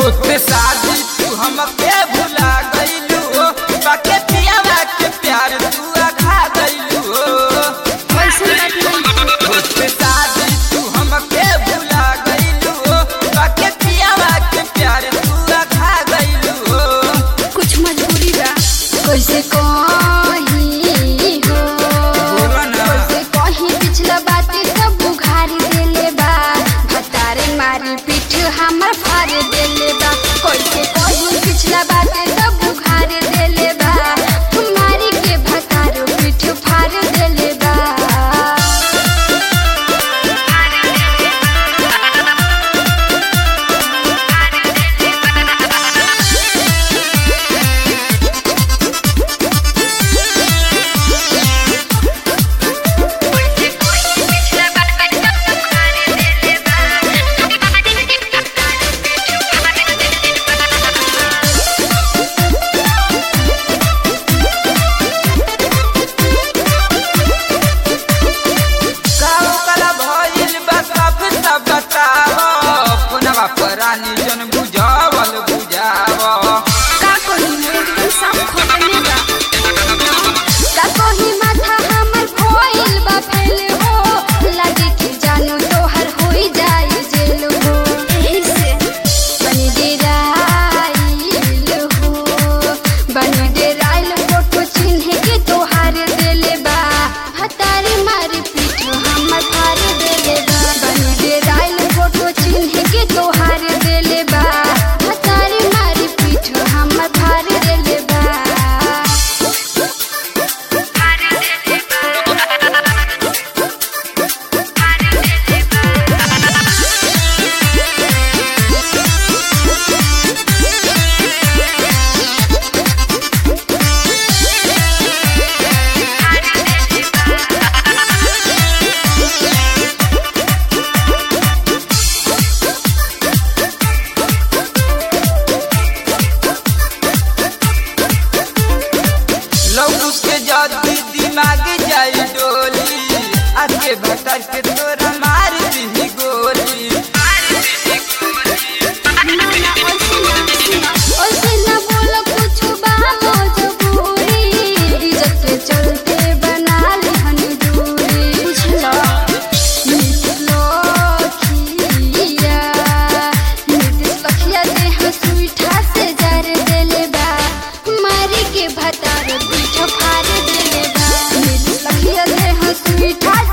होते शादी तू हमके भुला गइलू हो बाके पियावा के प्यार तू आखा गइलू हो कैसे बात होते शादी तू हमके भुला गइलू हो बाके पियावा के प्यार तू आखा गइलू हो कुछ मजबूरी बा कैसे कही हो बोलो ना कैसे कही पिछला बात सब बुघारी देले बा भतारे मारी पीठ हमर फाड़ देले बा कैसे कही पिछला बात सब बुघारी देले बा मारी के भतारो पीठ फाड़ देले बा काऊ कला भइल बा सब सब बताव पुनवा परानी जन बुझावल बुझाव का कही एकदम सब खोटने बा का कही माथा हमर भइल बा फेल हो लागे कि जानू तोहर होई जाई जेल हो एही से बनी डेराइल हो बनी डेराइल फोटो चिन्ह के तोहार देले बा हतारी मारी पीठ हमर फाड़ देले बा बनी डेराइल फोटो चिन्ह के तोहार देले बा हतारी मारी पीठ हमर फाड़ देले बा लोग उसके जदी दिमाग जाई डोली आके भतर के तोरा मार दी गोली ओसे न बोलो कुछ बा मजबूरी इज्जत के चलते बना ली हनी दूरी बुझलो नीतीश लखिया नीतीश लखिया दे हसुइठा से जर देले बा मारी के भतार पीठ फाड़ देले बा नीतीश लखिया दे हसुइठा